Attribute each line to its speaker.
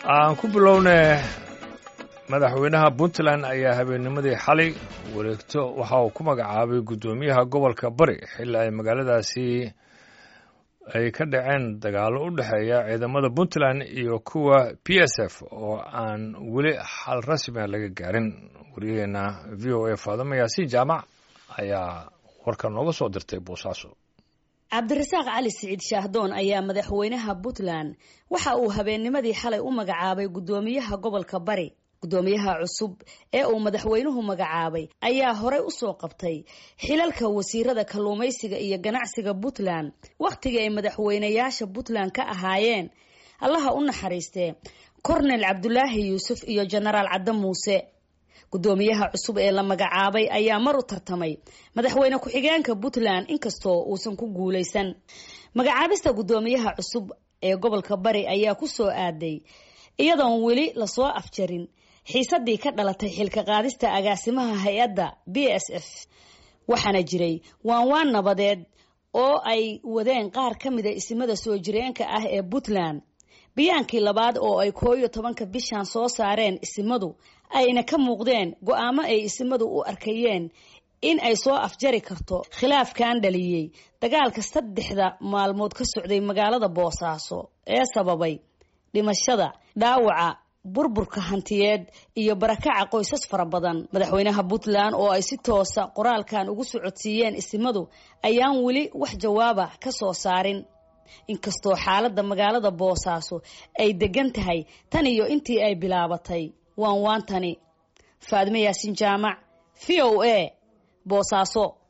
Speaker 1: aan ku bilowne madaxweynaha puntland ayaa habeennimadii xalay wareegto waxa uu ku magacaabay guddoomiyaha gobolka bari xilli ay magaaladaasi ay ka dhaceen dagaallo u dhexeeya ciidamada puntland iyo kuwa p s f oo aan weli xal rasmia laga gaarin wariyaheena v o a faadama yaasiin jaamac ayaa warka nooga soo dirtay boosaaso
Speaker 2: cabdirasaaq cali siciid shaahdoon ayaa madaxweynaha puntland waxa uu habeennimadii xalay u magacaabay guddoomiyaha gobolka bari guddoomiyaha cusub ee uu madaxweynuhu magacaabay ayaa horey usoo qabtay xilalka wasiirada kalluumaysiga iyo ganacsiga puntland wakhtigii ay madaxweynayaasha puntland ka ahaayeen allaha u naxariistee kornel cabdulaahi yuusuf iyo jenaraal cadde muuse guddoomiyaha cusub ee la magacaabay ayaa mar u tartamay madaxweyne ku-xigeenka puntland inkastoo uusan ku guulaysan magacaabista guddoomiyaha cusub ee gobolka bari ayaa ku soo aaday iyadoon weli lasoo afjarin xiisadii ka dhalatay xilka qaadista agaasimaha hay-adda b s f waxaana jiray waanwaan nabadeed oo ay wadeen qaar ka mida isimada soo jireenka ah ee puntland biyaankii labaad oo ay koo iyo tobanka bishan soo saareen isimadu ayna ka muuqdeen go-aamo ay isimadu u arkayeen in ay soo afjari karto khilaafkan dhaliyey dagaalka saddexda maalmood ka socday magaalada boosaaso ee sababay dhimashada dhaawaca burburka hantiyeed iyo barakaca qoysas fara badan madaxweynaha puntland oo ay si toosa qoraalkan ugu socodsiiyeen isimadu ayaan weli wax jawaaba ka soo saarin inkastoo xaaladda magaalada boosaaso ay degan tahay tan iyo intii ay bilaabatay waan waantani faadime yaasin jaamac v o a boosaaso